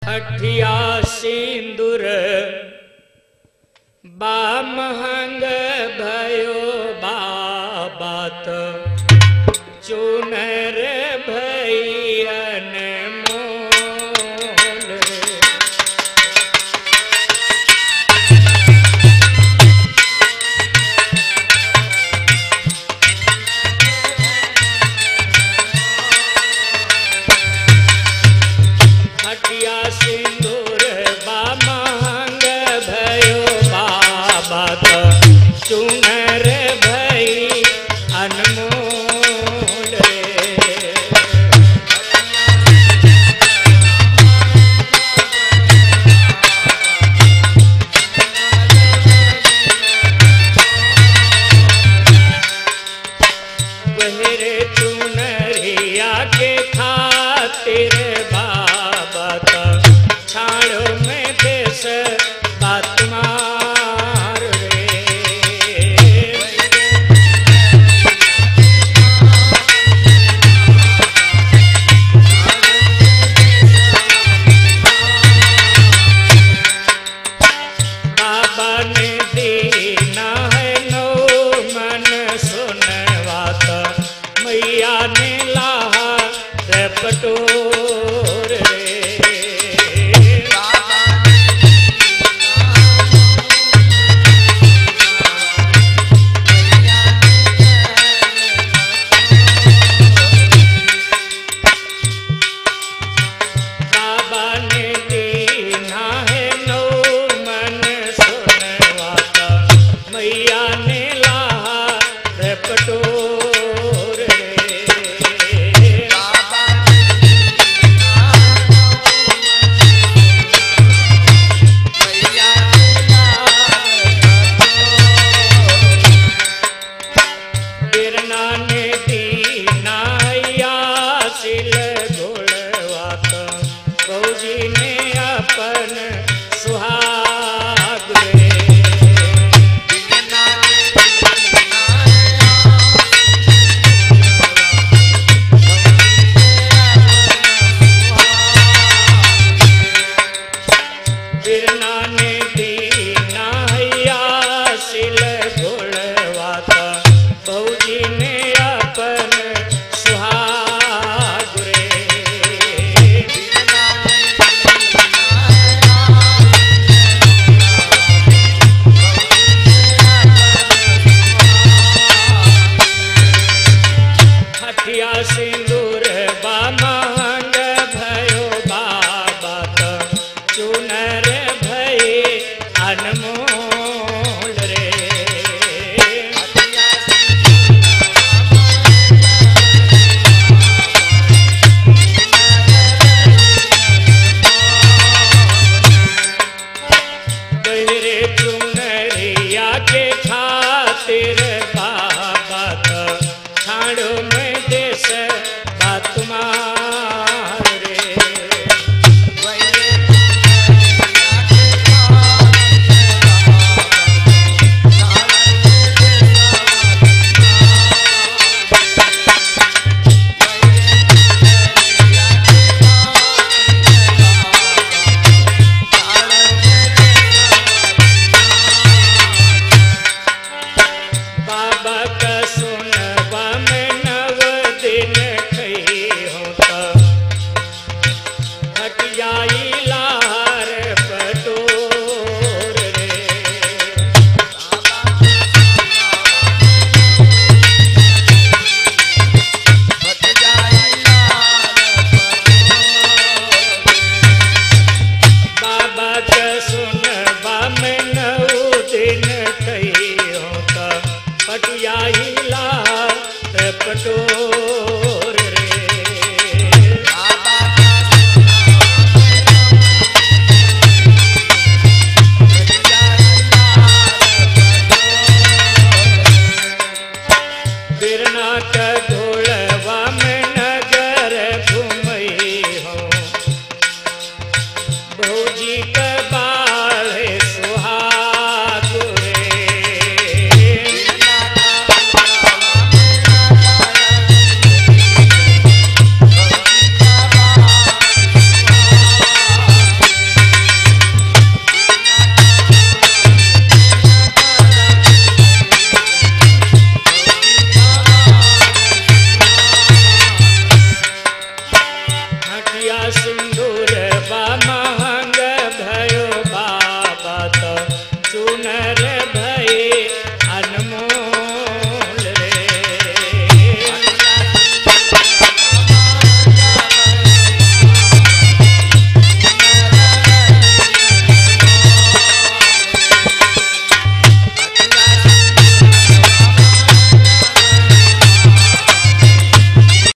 हठिया सिंदूर बा महंग भयो बाबात चुनर भैयन मोल रे हटिया सिंदूर बा महंग भयो बाबा त चुनर भई अनमोल रे बहरे चुनरिया के खातिर बाबा त छाड़ो में देश बात मार रे बाबा ने दीना है नो मन सुनवात मैया ने लाहा रे पटोर रे बाबा ने दीना है नो मन सुनवाता मैया ने लाहा रे पटोर रे बिरना ने दीना या सिल घोड़वात फौजी ने अपन सुहाग रे बिरना ने दीना या सिल घोड़वाता फौजी ने अपन सुहाग रे हठिया सिंदूर बा महंग भयो बाबा त चुनर भई अनमोल रे बहरे चुनरिया के खातिर बाबा त छाड़ो में देश बात मार रे बाबा का सुनबा में नव दिन खई होता हट जाई लार पटोर रे बाबा का सुनबा में नव दिन खई होता हट जाई लार पटोर रे बिरना का घोड़वा में नगर घुमई हो भौजी का